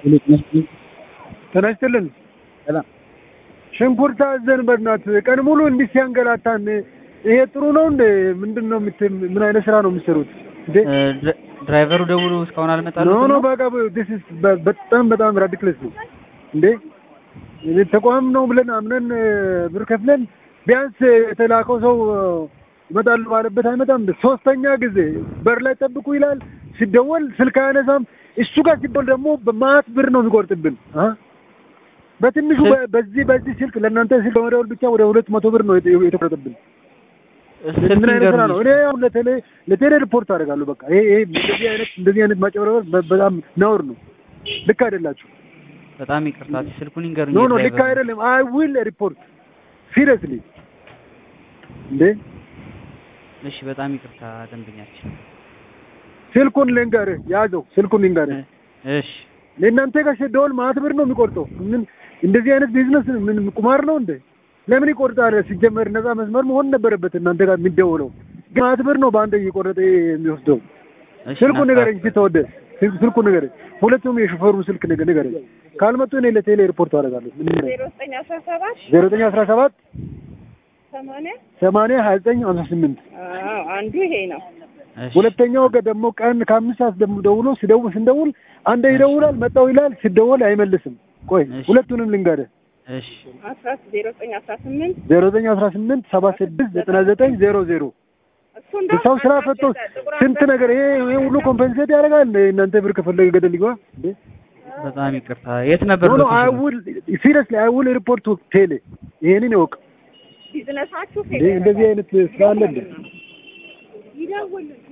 ጤና ይስጥልን። ሰላም ሽንኩርት አዘን በእናትህ ቀን ሙሉ እንዲህ ሲያንገላታን ይሄ ጥሩ ነው እንዴ? ምንድን ነው የምት ምን አይነት ስራ ነው የምትሰሩት እንዴ? ድራይቨሩ ደውሎ እስካሁን ኖ አልመጣልንም ኖ ነው? በቃ this is በ- በጣም በጣም ራዲክለስ ነው እንዴ። እኔ ተቋም ነው ብለን አምነን እ፣ ብር ከፍለን ቢያንስ የተላከው ሰው እ፣ ይመጣሉ ባለበት አይመጣም። እንደ ሶስተኛ ጊዜ በር ላይ ጠብቁ ይላል። ሲደወል ስልክ አያነሳም። እሱ ጋር ሲደወል ደግሞ በማት ብር ነው የሚቆርጥብን አ በትንሹ በ- በዚህ በዚህ ስልክ ለእናንተ ስልክ በመደወል ብቻ ወደ ሁለት መቶ ብር ነው የተ- የተቆረጠብን። ስልክ ምን አይነት ስራ ንገሩኝ ነው? እኔ አሁን ለቴሌ ለቴሌ ሪፖርት አደርጋለሁ። በቃ ይሄ ይሄ እንደዚህ አይነት እንደዚህ አይነት ማጭበርበር በ- በጣም ነውር ነው። ልክ አይደላችሁ። በጣም ይቅርታ ስልኩን ይንገሩኝ ኖ ኖ ልክ የድራይቨሩን። አይደለም። አይ ዊል ሪፖርት ሲሪየስሊ እንዴ እሺ በጣም ይቅርታ ደንበኛችን ስልኩን ልንገርህ፣ ያዘው ስልኩን ልንገርህ። እሺ ለእናንተ ጋር ሲደወል ማት ብር ነው የሚቆርጠው። ምን እንደዚህ አይነት ቢዝነስ ምን ቁማር ነው እንዴ? ለምን ይቆርጣል? ሲጀመር ነፃ መስመር መሆን ነበረበት እናንተ ጋር የሚደወለው። ግን ማት ብር ነው በአንድ እየቆረጠ የሚወስደው። እሺ ስልኩን ንገረኝ እናስተካክል። እስኪ ተወደ ስልኩን ንገረኝ። ሁለቱም የሾፌሩን ስልክ ንገ- ንገረኝ። ካልመጡ እኔ ለቴሌ ሪፖርት አደርጋለሁ። ምን ንገረኝ? ዜሮ ዘጠኝ አስራ ሰባት ዜሮ ዘጠኝ አስራ ሰባት ሰማንያ ሰማንያ ሀያ ዘጠኝ ሀምሳ ስምንት አዎ አንዱ ይሄ ነው። እሺ ሁለተኛው ገ- ደግሞ ቀን ከአምስት ሰዓት ደግሞ ደውሎ ሲደውል ስንደውል አንዴ ይደውላል መጣው ይላል ሲደወል አይመልስም። ቆይ እሺ። ሁለቱንም ልንገርህ አስራ እሺ ዜሮ ዘጠኝ አስራ ስምንት ዜሮ ዘጠኝ አስራ ስምንት ሰባ ስድስት ዘጠና ዘጠኝ ዜሮ ዜሮ እሱ እንደው ሰው ስራ አንዳንድ ፈቶ ጥቁር ስንት አንበሳ ነገር ይሄ ይሄ ሁሉ ኮምፐንሴት ያደርጋል እንደ እናንተ ብር ከፈለገ ገደል ይግባ እንዴ በጣም ይቅርታ የት ነበር ኖ ኖ አይ ሎኬሽኑ? ውል ሲሪየስሊ አይ ውል ሪፖርት ቱ ቴሌ ይሄንን ይወቅ ቢዝነሳችሁ እንዴ እንደዚህ አይነት ስራ አለ እንዴ ይደውልን